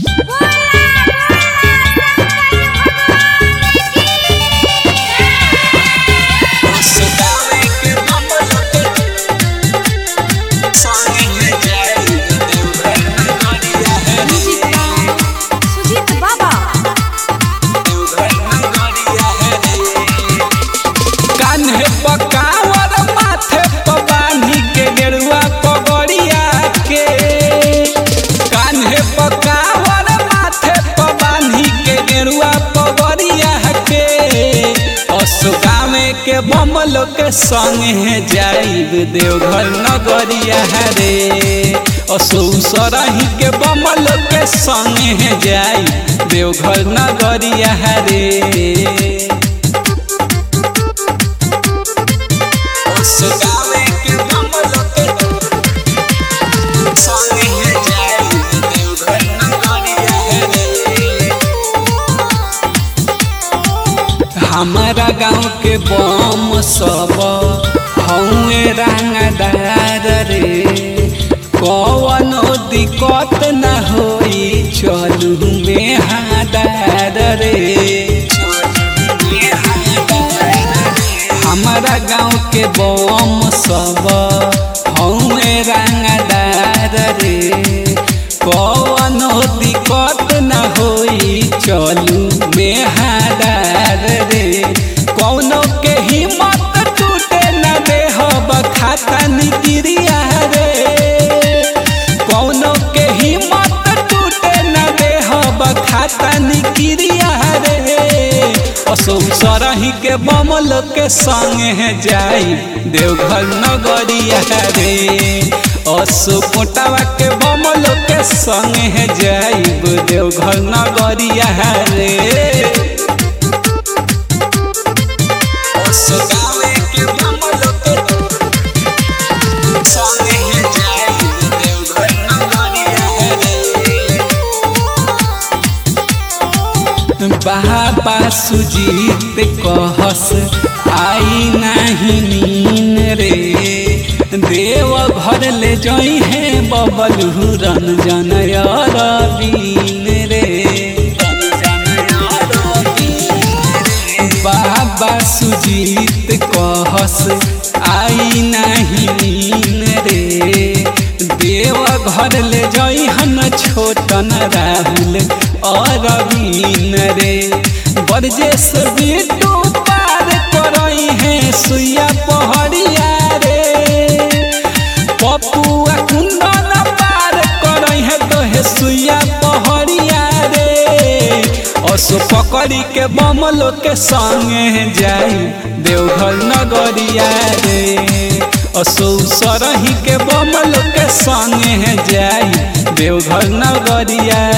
सुजीत बाबा कान्हे पकावर माथे प बांधी के गेरुआ पगड़िया के कान्हे पकावर माथे प बांधी के गेरुआ पगड़िया के असुगामे के बमल के संगे जाइब देवघर नगरिया रे असु सरही के बमल के संगे जाइब देवघर नगरिया रे सुगावे के कमल के संगे जाई देवघर नगरिया रे हमारा गांव के बम सब हौए रंगदार रे कवनो दिक्कत न होई चलू में हादार रे हमारा गांव के बम सब हमें रंगदार रे कवनो दिक्कत न होई चलू में हादार रे कौनो के हिम्मत टूटे न देहब खाता निगिरिया रे कौनो के हिम्मत टूटे न देहब खाता निगिरिया रे असो सरही के बमल के संगे जाई देवघर नगरिया रे असो कोटावा के बमल के संगे जाई देवघर नगरिया रे असो गावे के बमल के संगे जाई देवघर नगरिया रे बाबा सुजीत कहस आई नाही नीन रे देव घर ले जई है बबल रंजन रवीन रे बाबा सुजीत कहस आई नाही नीन रे देव घर ले जई हन छोटन राहुल अरवीन रे बरजेस बिटू पार करई है सुइया पहड़िया रे पपुआ कुंदन पार करई है तो है सुइया पहड़िया रे असो पकड़ी के बमलो के संगे जाई देवघर नगरिया रे असो सरही के बमलो के संगे जाई देवघर नगरिया